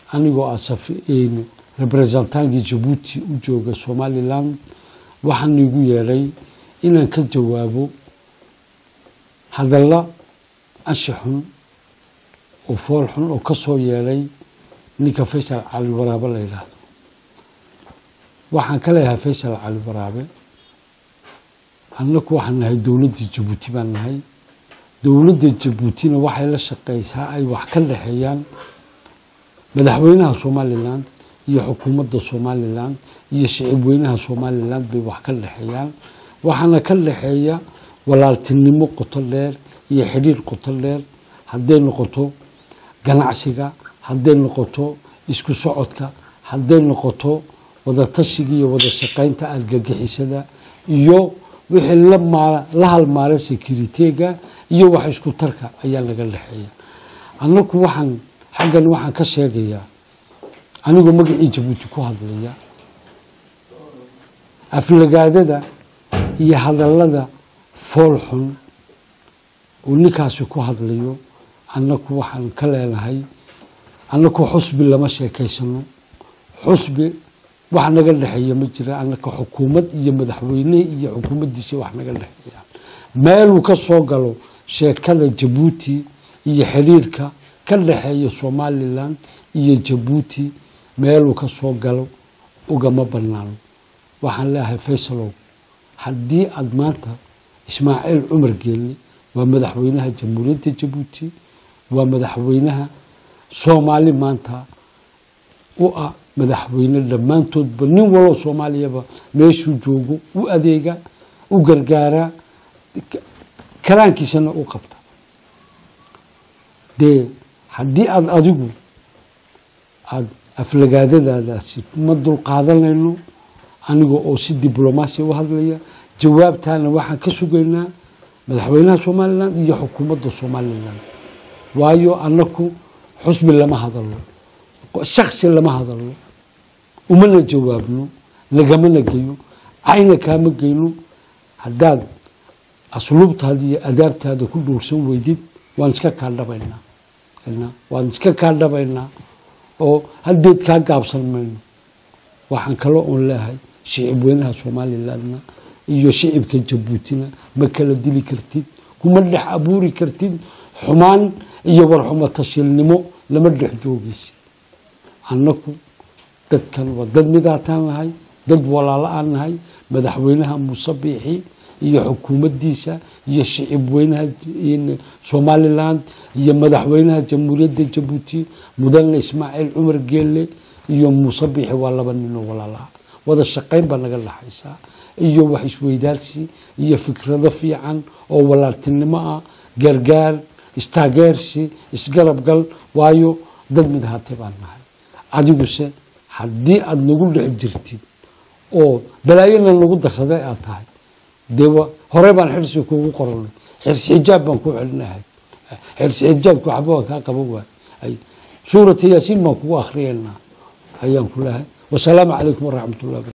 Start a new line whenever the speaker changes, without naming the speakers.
anigoo ah representaankii jabuuti u jooga somalilan waxaan igu yeedhay inaan ka jawaabo hadalla ashi xun oo fool xun oo ka soo yeedhay ninka faysal cali waraabe la yidhaahdo waxaan ka leeyahay faysal cali waraabe annaku waxaan nahay dowladda jabuuti baan nahay dowladda jabuutina waxay la shaqaysaa ay wax ka dhexeeyaan madaxweynaha somalilan iyo xukuumadda somalilan iyo shicib weynaha somalilan bay wax ka dhexeeyaan waxaana ka dhexeeya walaaltinimo qoto dheer iyo xidhiir qoto dheer hadday noqoto ganacsiga hadday noqoto isku socodka hadday noqoto wadatashiga iyo wada shaqaynta argagixisada iyo wixii la halmaara securiteega iyo wax isku tarka ayaa laga dhexeeya annaku waxaan xaggan waxaan ka sheegayaa anigoo magacii jabuuti ku hadlaya aflagaadada iyo hadallada fool xun uu ninkaasi ku hadlayo annaku waxaan ka leenahay annaku xusbi lama sheekaysano xusbi wax naga dhexeeya ma jira annaka xukuumad iyo madaxweyne iyo xukuumaddiisa wax naga dhexeeyaan meeluu ka soo galo sheekada jabuuti iyo xidhiirka ka dhexeeya somalilan iyo jabuuti meeluu ka soo galo ugama banaano waxaan leeyahay faysalow haddii aada maanta ismaaciil cumar geelni waa madaxweynaha jamhuuriyadda jabuuti waa madaxweynaha soomaali maanta u ah madaxweyne dhammaantoodba nin waloo soomaaliyaba meeshuu joogo u adeega u gargaaraa karaankiisana u qabta dee haddii aada adigu aada aflagaadadaadaasi ma dulqaadanayno aniga oo si diblomaasiya u hadlaya jawaabtaana waxaan ka sugaynaa madaxweynaha somalilan iyo xukuumadda somalilan waayo annaku xusbi lama hadalno shaksi lama hadalno umana jawaabno lagamana geyo cayna kaama geyno haddaad asluubtaada iyo adaabtaada ku dhuursan weydid waan iska kaadhabaynaa waan iska kaadhabaynaa oo haddeed kaa gaabsan mayno waxaan kaloo oon leehay shicib weynaha somalilandna iyo shicibka jabuutina ma kala dili kartid kuma dhex abuuri kartid xumaan iyo warxumo tashilnimo lama dhex joogaysid annaku dadkan waa dad midaataan nahay dad walaalo aan nahay madaxweynaha muuse biixi iyo xukuumaddiisa iyo shicib weynaha somalilan iyo madaxweynaha jamhuuriyadda jabuuti mudane ismaaciil cumar geelle iyo muuse biixi waa laba ninoo walaalaha wada shaqayn baa naga dhaxaysaa iyo wax isweydaarsi iyo fikrado fiican oo walaaltinimo ah gargaar istaageersi isgarabgal waayo dad mid ahaatee baan nahay adiguse haddii aada nagu dhex jirtid oo balaayana nagu darsaday aad tahay dee hore baan xirsi kuugu qoranay xirsi xijaab baan ku celinahay xirsi xijaabku waxba waa kaa qaban waay suurata yaasiin baan kugu akriyaynaa ayaan ku lehay wasalaamu calaykum waraxmat ullahi